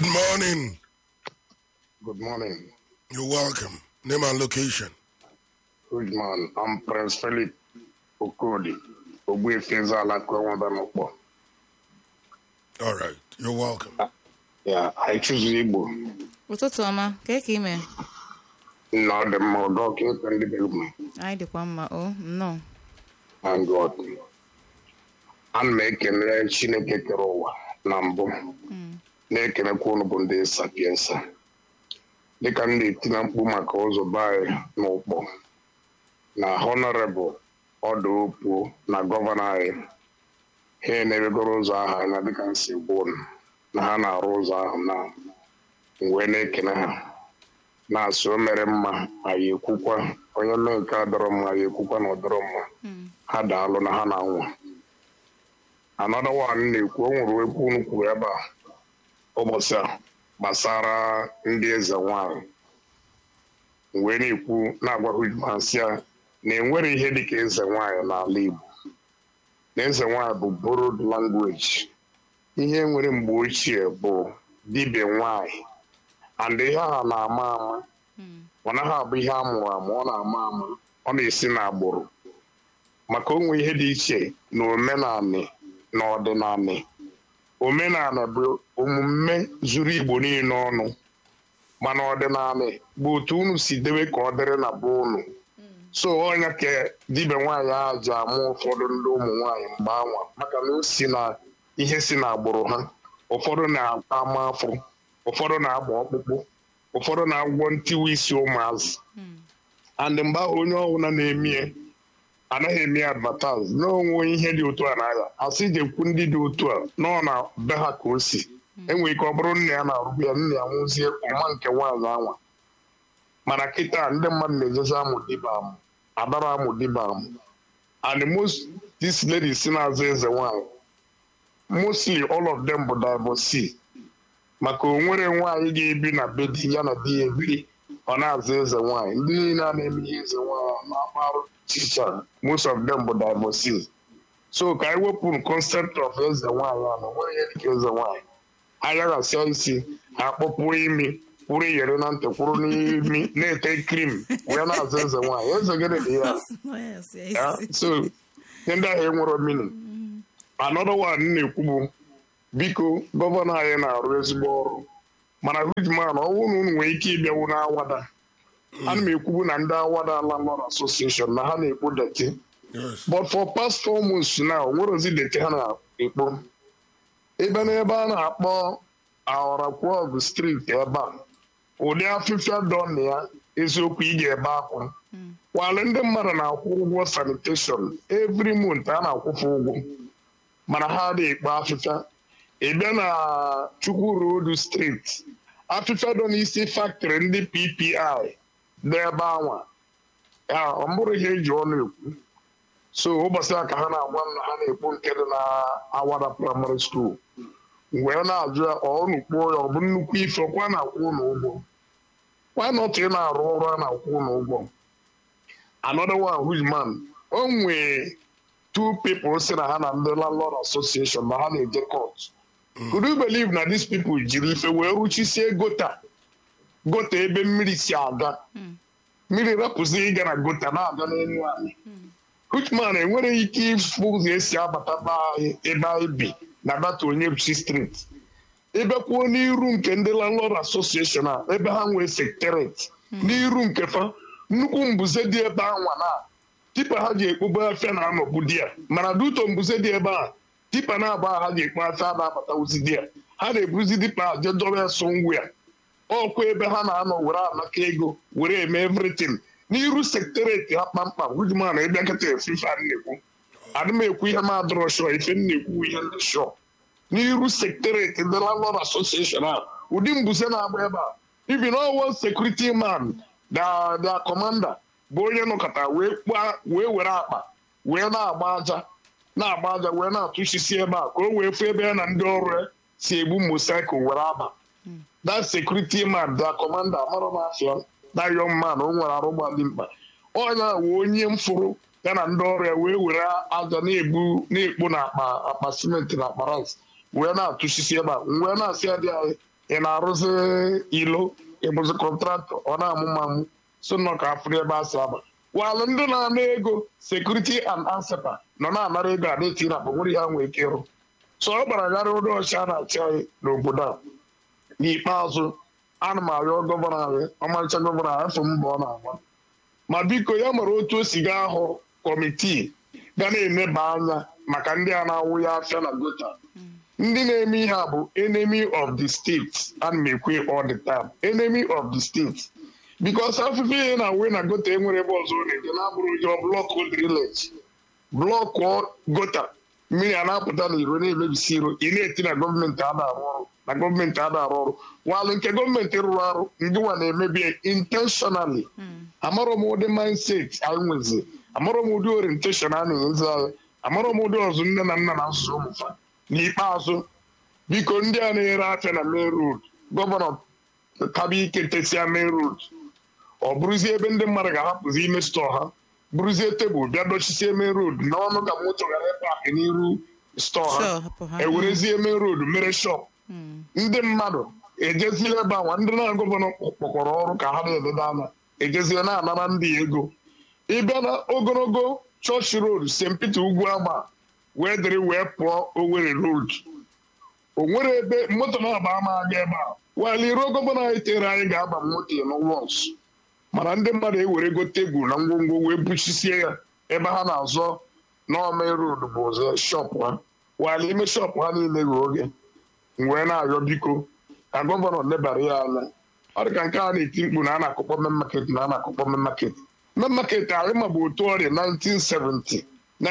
Good morning. Good morning. You're welcome. Name and location. Good man. I'm Prince Philip Okodi. Ogbuefi Ezala Kwenwada Nokpo. All right. You're welcome. Yeah, I choose Igbo. ụtụtụ ọma ka ka ime Nna ọ dị mma ọdọ ka ekwe ndị be ugwu anyị dịkwa mma o nnọọ and God. Ana m ekele Chineke kere ụwa na mbụ na-ekelekwa unu bụ ndị sapiensa dịka m na-etina mkpu maka ụzọ be anyị n'ụkpọ na honorable ọdụ opuo na gọvanọ anyị ha enebegoro ụzọ ahụ anya dịka m si gwa unu na ha na-arụ ụzọ ahụ na wee na-ekele ha na-asị o mere mma anyị ekwukwa onye mee nke a dọrọ mma anyị ekwukwa na ọ dọrọ mma ha daalụ na ha na-anwa anọdụ one na-ekwu o nwere ekwu unu kwuru ebe a ụbọchị a gbasara ndị eze nwanyị wee na-ekwu na-agwa hujmansi ya na enwere ihe dịka eze nwanyị n'ala Igbo na eze nwanyị bụ borrowed language ihe nwere mgbe ochie bụ dibịa nwanyị and ihe a na-ama ama ọ naghị abụ ihe a mụrụ amụ ọ na-ama ama ọ na-esi n'agbụrụ maka onwe ihe dị iche na omenanị na ọdịnanị omenala bụ omume zuru igbo niile ọnụ mana ọdịnala bụ otu unu si debe ka ọ dịrị na be unu so ọnya ka dibịa nwaanyị ahụ ji amụ ụfọdụ ndị ụmụ nwaanyị mgbe anwa maka na o si na ihe si na agbụrụ ha ụfọdụ na-ama afọ ụfọdụ na-agba ọkpụkpụ ụfọdụ na-agwọ ntiwa isi ụmụazị and mgbe ahụ onye ọbụla na-emie anaghị eme advertise n'onwe ihe dị otu a n'anya asị jekwu ndị dị otu a nọ na be ha ka o si enwere ike ọ bụrụ nna ya na-arụbu ya nna ya nwụzie ọma nke nwaanyị anwa mana kịta ndị mmadụ na-ejezi amụ diba amụ adara amụ diba amụ and most this lady si na-azụ eze nwaanyị mostly all of them bụ divorcee maka o nwere nwaanyị ga-ebi na be di ya na di ya ebiri ọ na-azụ eze nwaanyị ndị niile a na-eme ihe eze nwaanyị na-akparụ chicha most of them bụ divorcees so ka anyị wepụrụ concept of eze nwaanyị a na nwere ihe dịka eze nwaanyị ayaghasịa isi akpọpụ imi kwụrụ iyere na ntị kwụrụ n'imi na-ete krim wee na-azụ eze nwaanyị eze gịnị dị ya ya so ihe ndị ahụ enwero mini another one na-ekwu bụ biko gọvanọ anyị na-arụ ezigbo ọrụ mana hujman ọ bụrụ na unu nwere ike ịbịawu n'awada ana m ekwubu na ndị awada landlord association na ha na-ekpo deti Yes. but for past four months now nwere ozi deti ha na-ekpo ebe n'ebe a na-akpọ aorakwọg street ebe a ụdị afịfịa dọ na ya eziokwu ị ga-ebe akwa kwale ndị mmadụ na-akwụ ụgwọ sanitation every month a na-akwụfe ụgwọ mana ha adịghị ekpo afịfịa ị bịa na chukwu road street afịfịa dọ n'isi factory ndị ppi dị ebe anwa ya ọ bụrụ ihe eji ọnụ ekwu so ụbọchị a ka ha na-agwa m na ha na-ekpo nke dị na awada primary school wee na-ajụ ya ọnụ kpuo ya ọ bụ nnukwu ife ọkwa na-akwụ ụlọ ụgwọ kwa nọtụ ị na-arụ ọrụ a na-akwụ ụlọ ụgwọ another one who's man o nwee two people si na ha na ndị landlord association na ha na-eje court could you believe na these people jiri ife wee rụchisie gota gota ebe mmiri si aga mmiri rapụzi ịga na gota na-aga n'elu anyị Uchtman enwere ike ịfụ ụzọ esi abata be anyị ebe anyị bi na data onyebuchi street ebekwuo n'iru nke ndị landlord association a ebe ha nwee secretariat n'iru nke fa nnukwu mbuze dị ebe anwa na tipa ha ji ekpobe afịa na-anọbu di ya mana duto mbuze dị ebe a tipa na-agba ha ji ekpo afịa na-abatawuzi di ya ha na-ebuzi dipa a jedobe so ngwa ya ọkwa ebe ha na-anọ were anaka ego were eme everything n'iru sektereti ha kpamkpam hujman ịbịa nkịta efife a na-ekwu adị m ekwu ihe m adọrọ shọ ife m na-ekwu ihe ndị shọ n'iru sektereti ndị landlord association a ụdị mbuze na-agba ebe a ibi na ọwụ sekuriti man da da kọmanda bụ onye nọkọta wee kpaa wee were akpa wee na-agba aja na-agba aja wee na-atụchisi ebe a ka o wee fụ ebe ya na ndị ọrụ ya si egbu mosaikl were aba that security man da kọmanda amara m afịa that young man o nwere arụgba dị mkpa ọnya wee onye mfụrụ ya na ndị ọrụ ya wee were aja na-egbu na-ekpo na akpa akpa simenti na akpa rice wee na-atụchisi ebe a wee na-asị ya dị anyị ị na-arụzi ilo ịbụzi kọntraktọ ọ na-amụ mamụ so nọ ka afụrụ ebe a si aba walụ ndị na-ana ego sekuriti and ansepa nọ na-anara ego a na-eti na akpa nwere ya nwee ike ịrụ so ọ gbara gara ụdị ọcha na-achị anyị n'obodo a n'ikpeazụ ana m arịọ gọvanọ anyị ọmarịcha gọvanọ anyị afọ mbọ ọ na-agba ma biko ya mara otu o si gaa hụ kọmitii ga na-eneba anya maka ndị a na-awụ ya afịa na gota ndị na-eme ihe a bụ enemy of the state ana m ekwe all the time enemy of the state because afụfụ ihe na-awụ na gota enwere ebe ọzọ ọ na-eje na-abụrụ ụjọ blọkụ drilage blọkụ gota mmiri a na-apụta n'iro na-emebisi iro ị na-eti na gọọmenti a na-arụ ọrụ na gọọmenti a na-arụ ọrụ walụ nke gọọmenti rụrụ arụ ndị nwa na-emebi ya intentionally amarọ m ụdị mindset anyị nwezi amarọ m ụdị orientation a na-enyezi anyị amarọ m ụdị ọzụ nne na nna na asụsụ ụmụfa n'ikpeazụ biko ndị a na-ere afịa na main road gọvanọ kaba ike tesia main road ọ bụrụzie ebe ndị mmadụ ga-ahapụzi ime stọọ ha bụrụzie tebụl bịa dochisie main road n'ọnụ ka moto ghara ịpakị n'iru stọọ ha Sure, hapụ ha. ewerezie main road mere shop ndị mmadụ ejezie ebe anwa ndị na gọvanọ kpọkọrọ ọrụ ka ha na-elede anya ejezie na-anara ndị ego ịbịa na ogologo chọọchị road st peter ugwu agba wee dịrị wee pụọ owere road o nwere ebe moto na-agba ama aga ebe a wali ruo gọvanọ anyị tere anyị ga-aba moto n'wọs mana ndị mmadụ ewerego tebụl na ngwongwo wee buchisie ya ebe ha na-azọ n'ọma road bụ ụzọ shọp ha wali ime shọp ha niile ghe oge m wee na-arịọ biko ka gọvanọ lebara ya anya ọ dị ka nke a na-eti mkpu na a na-akụkpọ men market na a na-akụkpọ men market men market anyị ma bụ otu ọrịa 1970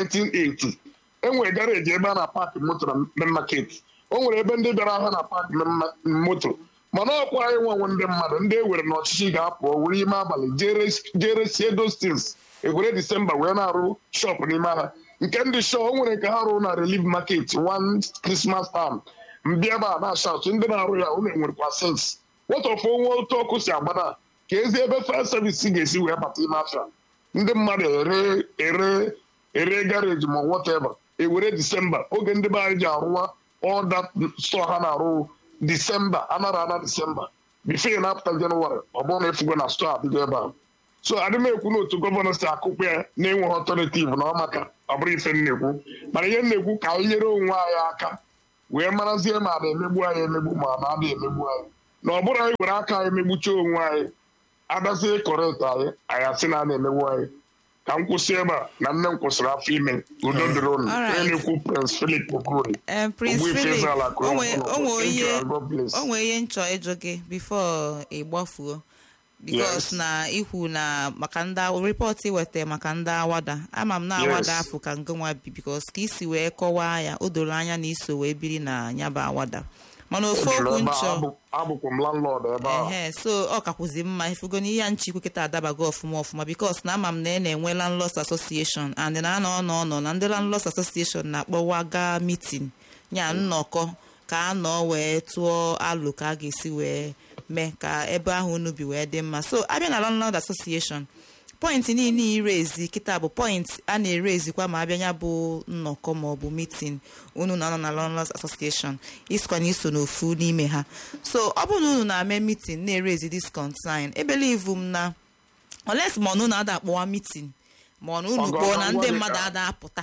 1980 enwere garaji ebe a na-apakị moto na men market o nwere ebe ndị bịara ahịa na paakị men ma- moto mana ọkwa anyị nwenwe ndị mmadụ ndị ewere n'ọchịchị ga-apụ were ime abalị jere- jere sie dostins ewere disemba wee na-arụ shọpụ n'ime ha nke ndị shọ o nwere nke ha rụrụ na relief market one christmas time mbịa ebe a na-asha atụ ndị na-arụ ya unu enwerekwa sens wọtọfụ onwe otu ọkụ si agbada ka ezi ebe fire service ga-esi wee bata ime afịa ndị mmadụ ere ere ere gareji ma whatever ewere disemba oge ndị be anyị ji arụwa ọda stọ ha na-arụ disemba anara ana disemba bifo na-apụta jenụwarị ọ bụrụ na efugo na stọ adịgo ebe a so adị m ekwu na otu gọvanọ si akụkpọ ya na-enweghị ọtọnetiv na ọ maka ọ bụrụ ife m na-ekwu mana ihe m na-ekwu ka anyị nyere onwe anyị aka wee marazie ma a na-emegbu anyị emegbu ma a na-adị emegbu anyị na ọ bụrụ anyị were aka anyị megbucha onwe anyị adazie kọrekt anyị anyị asị na a na-emegbu anyị ka m kwụsị ebe a na nne m kwụsịrị afọ ime udo dịrị ụnụ Alright. onye na-ekwu prins filip okori Eh, Prince Ogbu ife Philip, eze ala o kụrụ nwe- mkpụrụ. o nwe Thank you, ihe and God bless. o nwere ihe nchọ ịjụ gị before ị gbafuo because Yes. na ikwu na maka ndị aw- report ị weta maka ndị awada ama m na awada Yes. afọ ka ngụnwa bi because ka isi wee kọwaa ya o doro anya na iso wee biri na ya bụ awada mana ofu Ejuru okwu ebe a, nchọ abụ- abụkwa m landlord ebe ahụ ehe so ọ kakwụzi mma ifugo na ihe a nchi kwekịta adabago ọfụma ọfụma bikos na ama m na ị na-enwe landlords association and na anọ ọnọ ọnọ na ndị landlords association na-akpọwaga meeting ya nnọkọ ka a nọ wee tụọ alụ ka a ga-esi wee mee ka ebe ahụ unu bi wee dị mma so abịa na landlord association pọịntị niile ire ezi kịta bụ pọịntị a na-ere ezikwa ma abịa ya bụ nnọkọ maọbụ mitin unu na-anọ na landlords association isikwa na iso n'ofu n'ime ha so ọ bụrụ na unu na-ame mitin na-ere ezi this concern ebelivu m na oles ma ọnụ na-ada akpọwa mitin ma ọ na unu Ọgọ kpọọ ka na m ndị gwa gị mmadụ ka- ada apụta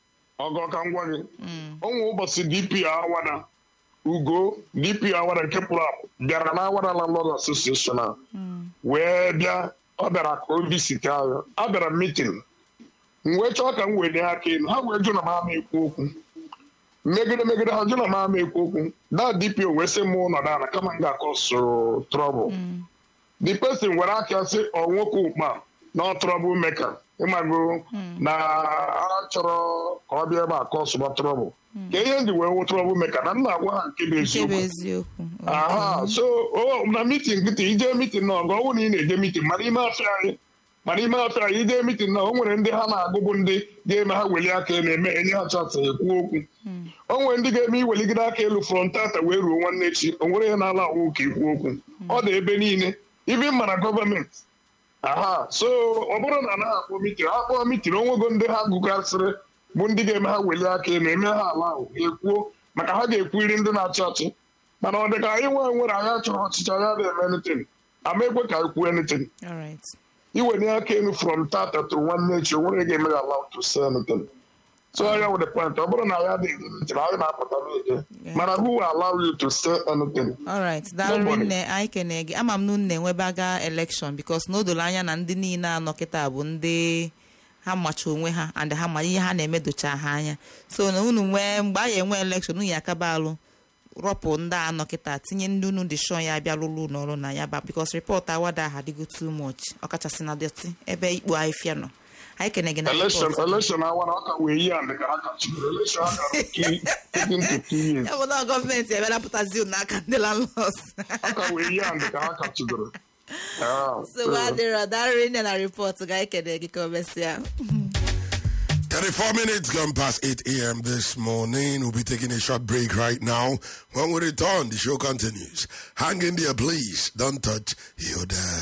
ọgọ ka m gwa gị onwe ụbọchị dp awada ugo dp awada nke pụrụ apụ bịara na awada landlord association a wee bịa ọ bịara ka o visite anyị a bịara mitin m wee chọọ ka m wee nye aka elu ha wee jụ na m ama ekwu okwu megide megide ha jụ na m ama ekwu okwu da dp wee sị m ụnọdụ ala kama m ga-akọ so trọbụl the person were aka sị ọ nwoke ụkpa na ọ trọbụl meka ịmago na a chọrọ ka ọ bịa ebe a ka ọ sụba trọbụl ka ihe ndị wee wụ trọbụl meka na nna agwa ha nke bụ nke bụ eziokwu eziokwu aha so o na mitin nkịtị ije mitin na ọgụ ọnwụ na ị na-eje mitin mana ime afịa anyị mana ime afịa anyị ije mitin na o nwere ndị ha na-agụ bụ ndị ga-eme ha weli aka elu eme enye ha chansị ekwu okwu o nwere ndị ga-eme iweligide aka elu frontata wee ruo nwanne echi o nwere ihe na-ala awụ ka ikwu okwu ọ dị ebe niile ibi mana gọọmenti aha so ọ bụrụ na anaghị akpọ mitin ha kpọọ mitin onwego ndị ha gụgasịrị bụ ndị ga-eme ha weli aka elu eme ha ala ahụ ekwuo maka ha ga-ekwuri ndị na-achị ọchị mana ọ dị ka anyị nwee nwere anyị chọrọ ọchịchị anyị na-eme anything ama ekwe ka anyị kwuo anything all right iwenye aka elu from tata to nwanne echi onwere ga-eme ya allow to say anything so ya with the point ọ bụrụ na ya adịghị anything anyị na-apụta n'ike mana who will allow you to say anything all right daalụ Nobody. nne anyị kene gị ama m na unu na-enwebaga election because na o doro anya na ndị niile anọ kịta bụ ndị ha macha onwe ha and ha ma ihe ha na-emedocha ha anya so na unu nwee mgbe anyị enwe election unu ya akaba alụ rọpụ ndị a nọ kịta tinye ndị unu dị shọ ya bịa lụrụ n'ọrụ na ya ba because report awada ha adịgo too much ọkachasị na dọtị ebe ikpo ahịfịa nọ anyị kene gị na election report. election awa na ọ ka wee yi and ka ha kachibere election ha gara taking to two years ya bụ na gọọmenti ebịara pụtazi unu n'aka ndị landlords ọ ka wee yi and ka ha kachibere Ah, so adịrọ darịrị nne na report ga anyị kene gị ka o mesịa 34 minutes gone past 8 a.m. this morning. We'll be taking a short break right now. When we return, the show continues. Hang in there, please. Don't touch your dial.